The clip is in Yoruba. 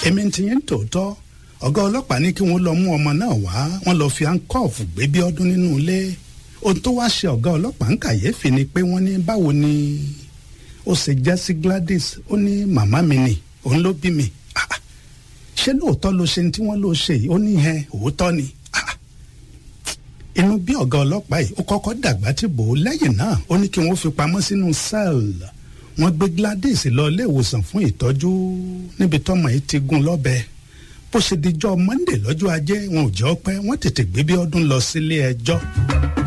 èmi ti yín tòótọ́ ọ̀gá ọlọ́pàá ní kí wọ́n lọ mú ọmọ náà wá wọ́n lọ fi áńkọ́ọ̀fù gbé bí ọdún nínú ilé ohun tó wá ṣe ọ̀gá ọlọ́pàá ń kàyéfì ni pé wọ́n ní báwo ni ó ṣe jẹ́ sí Gladys ó ní màmá mi nì òun ló bí mi Ah, ah. ṣé lóòótọ́ ló ṣe ní tí wọ́n ló ṣe yìí ó ní ẹ òótọ́ ni Ah, ah. inú bí ọ̀gá ọlọ́pàá yìí ó kọ́kọ́ dàgbà tí bò ó lẹ́yìn náà ó ní kí wọ́n fi pamọ́ sínú sẹ́ẹ̀lì wọ́n gbé Gladys lọ ilé ìwòsàn fún ìtọ́jú níbi tọ́mọ yìí ti gún lọ́bẹ bó ṣe dijọ́ Monday lọ́jọ́ ajé wọn ò jẹ́ ọpẹ́ wọ́n tètè gbé bí ọdún lọ sílé ẹjọ́.